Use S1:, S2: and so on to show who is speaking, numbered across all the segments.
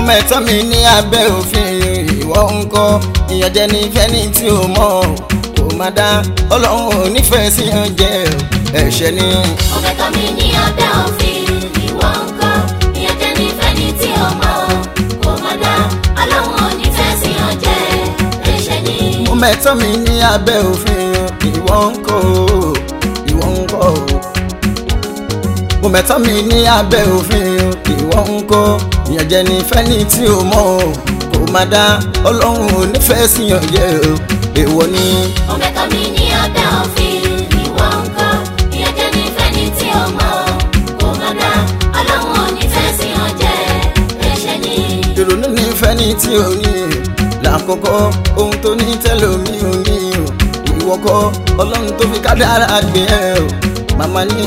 S1: mẹ́tọ́ mi ní abẹ́ òfin ìwọ ń kọ́ ìyànjẹ ní fẹ́ni tí o mọ̀ kò má dá ọlọ́run ò nífẹ̀ẹ́ sí oúnjẹ ẹ̀ṣẹ̀ ni.
S2: Mo fẹ́ tọ́ mi ní abẹ́ òfin ìwọ ń kọ́ ìyànjẹ ní fẹ́ni tí o mọ̀ kò má dá ọlọ́run ò ní fẹ́ sí ọjẹ́ ẹ̀ṣẹ̀ ni.
S1: mo mẹ́tọ́ mi ní abẹ́ òfin ìwọ ń kọ́ ìwọ ń kọ́ mo mẹ́tọ́ mi ní abẹ́ òfin ìwọ ń kọ́ ìyànjẹ ní fẹ́ni tí o mọ̀ kò má dá ọlọ́run ò nífẹ̀ẹ́ sí oúnjẹ èèwọ̀ ni.
S2: Mo fẹ́ tọ́ mi ní abẹ́ òfin ìwọ ń kọ́ ìyànjẹ ní fẹ́ni tí o mọ̀ kò má dá ọlọ́run ò ní fẹ́ sí ọjẹ́ ẹ̀ṣẹ̀ ni.
S1: ìrònú ní fẹ́ni tí o ní lákòókò ohun tó ní tẹ́lómi ò ní o ìwọ kọ́ ọlọ́run tó fi kádàrá gbé ẹ o màmá ní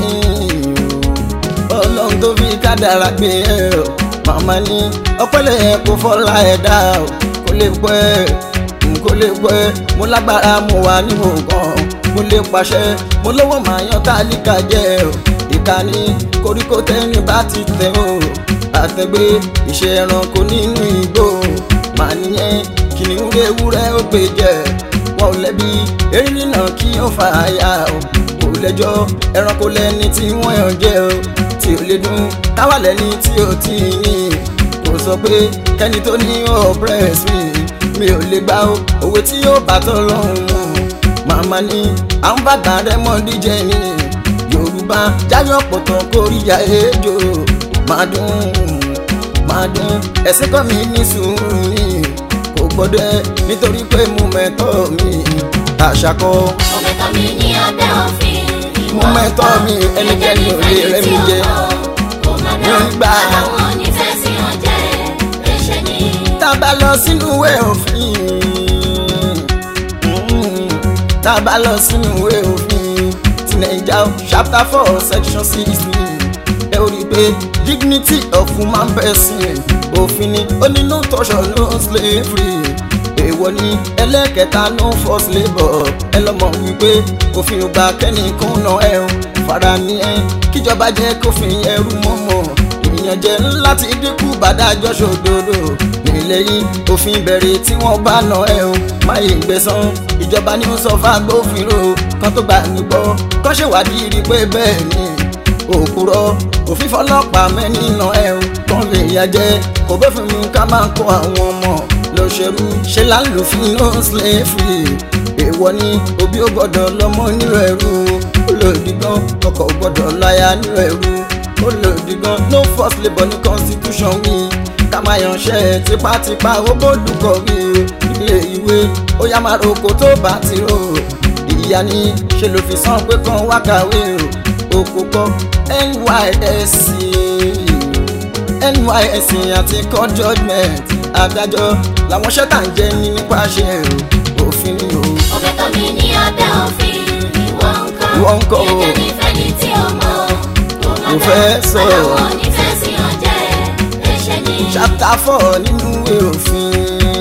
S1: o ọlọ́run tó fi kádàrá gbé ẹ o màmá ní ọpẹ́lẹ̀ yẹn kò fọ́lá ẹ̀dá o kò lè pẹ́ n kò lè pẹ́ mo lágbára mo wà níwò kan mo lè pàṣẹ mo lówó màá yan tálíkà jẹ o ìkànnì koríko tẹ́ni bá ti tẹ̀ o àtẹ̀gbé iṣẹ́ ẹranko nínú igbó màá nìyẹn kìnìún ewúrẹ́ ó gbé jẹ wọn ò lẹ́bi erin náà kí ó fà á yá o kò lẹ́jọ́ ẹranko lẹ́ni tí wọ́n yàn jẹ o tí ò lè dún táwa lẹ́ni tí ò tí ì ní kò sọ pé kẹ́ni tó ní ọ̀pẹ́rẹ́s mi mi ò lè gbá o òwe tí yóò bá tọ́ lọ́hùn mu màmá ní àwọn bàbá rẹ mọ́ díjẹ́ ni yorùbá jáyọ̀ pọ̀tàn kórìíyá ejò máa dùn máa dùn ẹ̀sìn kọ́ mi ní sùúrù ni kò gbọ́dọ̀ ẹ nítorí pé mo mẹ́tọ́ mi àṣàkọ́
S2: Mo fẹ́ tọ́ mi ní abẹ́ òfin ìwọ
S1: Mo mẹ́tọ́ mi, ẹnikẹ́ni ò lè rẹ́ mi jẹ.
S2: mi
S1: ò ní gbà.
S2: ọlọ́run ò ní fẹ́ sí ọjẹ́ ẹ̀ṣẹ̀ ni.
S1: tá a bá lọ sínú ìwé òfin mm, tá a bá lọ sínú ìwé òfin ti naija chapter four section sixteen ẹ ó rí i pé dignity of human person òfin ni ó ní no torture no slavery èèwọ̀ ni ẹlẹ́kẹta no forced labour ẹ lọ́mọ wípé òfin ò gbà kẹ́nìkan náà ẹ̀ ń fara ní ẹ̀ kíjọba jẹ́ kófin ẹrú mọ́mọ́ ìyànjẹ láti dínkù bàdájọ́ ṣòdodo nílẹ̀ yìí òfin bẹ̀rẹ̀ tí wọ́n bá nà ẹ̀ o máyé gbẹ̀san ìjọba ní ó sọ fágbófinró kan tó gbà mí gbọ́ kọ́ ṣèwádìí rí pé bẹ́ẹ̀ ni òkúrọ̀ òfin fọlọ́pàá mẹ́ni nà ẹ̀ o kàn lè yà jẹ́ kò bẹ́ẹ̀ fún mi ká máa kó àwọn ọmọ lọ ṣerú ṣe là ń lò fún no slavery èèwọ̀ ni òbí ò gbọ́dọ̀ lọ́mọ nílò ẹrú olòdì gan ọkọ ò gbọ́dọ̀ láya nílò ẹrú olòdì gan no forced labour ní constitution wí ká máa yanṣẹ́ tipátipá ó bólúkọ wí ilé ìwé ó yá máa roko tó bá ti rò ìyá ni ṣe ló fi san pé kan wá kàwé o òkú kọ nysc nysc àti court judgement adájọ́ làwọn ṣẹ́tà ń jẹ́ ní nípasẹ̀ òfin ni o.
S2: Mo fẹ́ tọ́ mi ní abẹ́ òfin ìwọ ń kọ́
S1: Ìwọ ń kọ́ o.
S2: ìyànjẹ ní fẹ́ni tí o mọ̀ kò má
S1: Mo
S2: dá
S1: fẹ́ sọ̀rọ̀.
S2: ọlọ́run ò ní fẹ́ sí ọjẹ́ ẹ̀ṣẹ̀ ni.
S1: chapter four nínú ìwé òfin.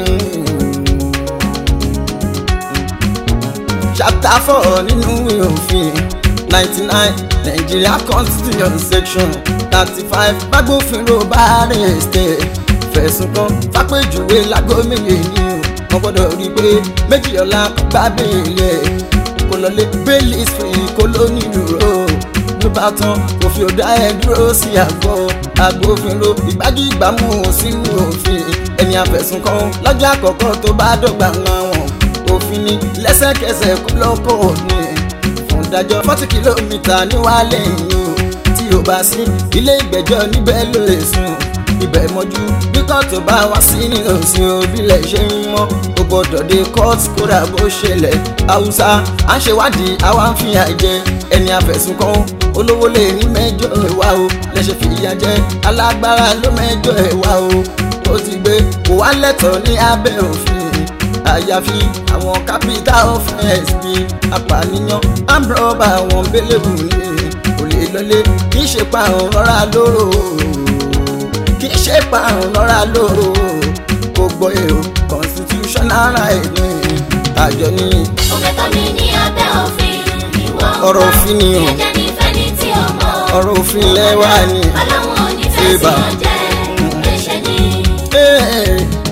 S1: chapter four nínú ìwé òfin ninety nine Nigeria constitution section thirty five gbàgbófinró bá rẹ̀ ṣe fẹ̀sùn kan fàpèjúwe lágọ́ méje ni o wọ́n gbọ́dọ̀ rí i pé méjì ọ̀la gbá bẹ́ẹ̀lì ẹ̀ kó lọlé bẹ́ẹ̀lì free kó ló nílùú ló bá tán òfin ò dá ẹ dúró sí àgọ́ agbófinró ìgbájú ìgbámú sínú òfin ẹni àfẹ̀sùn kan lọ́jọ́ àkọ́kọ́ tó bá dọ̀gba wọn òfin ni lẹ́sẹ̀kẹsẹ̀ kó lọ́kọ̀ ní fún ìdájọ́ forty kìlómítà níwálé yìí o tí o bá sí ilé ìgbẹ́jọ́ níbẹ̀ ló lè sùn ibẹ̀ mọ́jú bí kóòtù bá wá sí nínú òsín òbílẹ̀ ṣe ń mọ́ o gbọ́dọ̀ dé kóòtù kódà bó ṣẹlẹ̀ haúsá à ń ṣèwádìí àwa ń fìyà jẹ ẹni àfẹ̀sùn kan olówó lè ní mẹ́jọ ẹ̀wá o lẹ́sẹ̀ fìyà jẹ alágbára ló mẹ́jọ ẹ̀wá o ó ti gbé kò wá lẹ́tọ̀ọ́ ní abẹ́ òfin àyàfi àwọn capital offence bíi apànìyàn ambrọba àwọn bẹlẹ́bù ní kò lè lọlé kì í ṣe pa àwọn rọra lóró kì í ṣe pa àwọn rọra lóró kò gbọ́ èrò constitutional right ní àjọ ní
S2: Mo fẹ́ tọ́ mi ní abẹ́ òfin ìwọ ń
S1: Ọ̀rọ̀
S2: kọ́
S1: òfin ni o.
S2: ìyànjẹ ní fẹ́ni tí o mọ̀
S1: ọ̀rọ̀ òfin lẹ́wà ní.
S2: ọlọ́run ò ní fẹ́ sí
S1: Eba.
S2: ọjẹ́ ẹ̀ṣẹ̀ ni.
S1: Ee,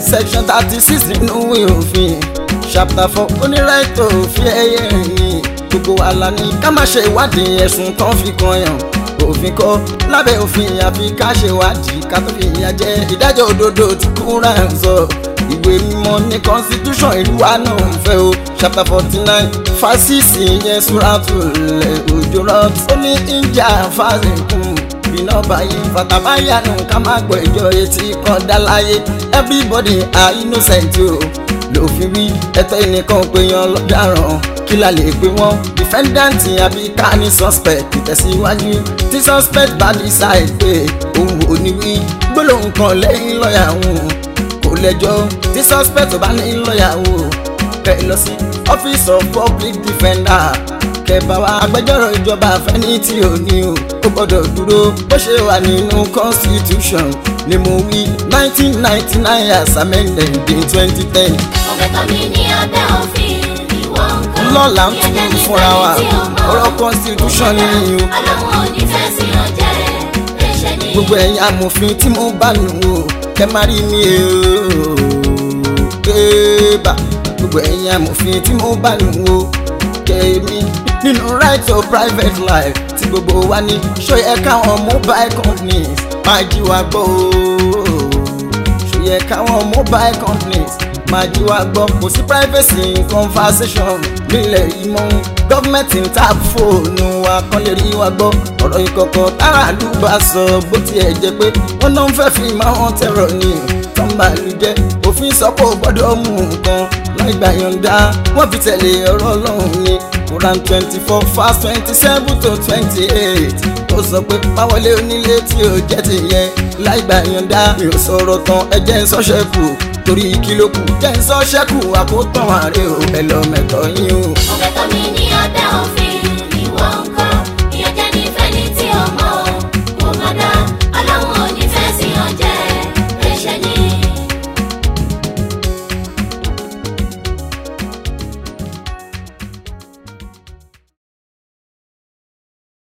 S1: section thirty six nínú ìwé òfin chapter four onírètò òfin ẹyẹ rìn gbogbo wa la ní ká má ṣe ìwádìí ẹ̀sùn tán fi kan yàn òfin kọ́ lábẹ́ òfin àfi ká ṣe ìwádìí ká tó fi ìyà jẹ ìdájọ́ òdodo tí kúrà ń sọ ìwé mímọ́ ní constitution ìlú wa náà ń fẹ́ o chapter forty nine fásitì yẹn súrátùlẹ̀ òjò rọ̀ ó ní ìjà fásitì bínú báyìí fàtàbáyànù ká má gbọ́ ìjọ etí kan dá láyé everybody are innocent o lòfin wí ẹ̀tọ́ ẹnìkan péyàn lọ́daràn kí la lè pè wọ́n defendant àbí ká ní suspect ìtẹ̀síwájú tí suspect bá decide pé òun ò ní wí gbólóhùn kan lẹ́yìn lọ́ọ̀yà òun kò lẹ́jọ́ tí suspect bá ní lọ́ọ̀yà òun kẹ́ ẹ lọ sí office of public defender kẹba wa agbẹjọ́rò ìjọba àfẹní tí ò ní o ó gbọ́dọ̀ dúró bó ṣe wà nínú constitution ni mo wí nineteen ninety nine as amended in twenty ten.
S2: ọ̀bẹ̀tọ̀ mi ní abẹ́ òfin ìwọ nǹkan.
S1: lọ́la ń tún fúnra wa ọ̀rọ̀ constitution ni o
S2: ọlọ́run ò ní fẹ́ sí ọjẹ́ ẹ̀ṣẹ̀ ni.
S1: gbogbo ẹ̀yin amòfin tí mo bá nù o kẹ́ má rí mi o kéèbà gbogbo ẹ̀yin amòfin tí mo bá nù o kẹ́mi nínú right to private life tí gbogbo wa ní ṣó yẹ káwọn mobile companies máa jí wa gbọ́ o ṣó yẹ káwọn mobile companies máa jí wa gbọ́ kò sí privacy in conversation nílẹ̀ yìí mọ́ gọ́fìmẹ̀ntì ń tap fóònù wa kán lè rí wa gbọ́ ọ̀rọ̀ ìkọ̀kọ̀ táràlú bá sọ bó tiẹ̀ jẹ́ pé wọ́n náà ń fẹ́ fi máa hàn tẹ̀rọ̀ ni tọ́ḿbàlú jẹ́ òfin sọ pé ó gbọ́dọ̀ mú nǹkan láì gbà yọ̀ǹda wọ́n fi tẹ̀lé ọ̀rọ̀ ọlọ́run ni Quran twenty four verse twenty seven to twenty eight ó sọ pé máwọlé onílé tí ó jẹ́ ti yẹn láì gbà yọ̀ǹda mi ò sọ̀rọ̀ tán ẹ jẹ́ ń sọ́ṣẹ́ kù torí kí ló kù jẹ́ ń sọ́ṣẹ́ kù àkótán àárẹ̀ ò ẹ lọ mẹ́tọ́ yín o.
S2: ọ̀bẹ̀tọ̀ mi ní abẹ́ òfin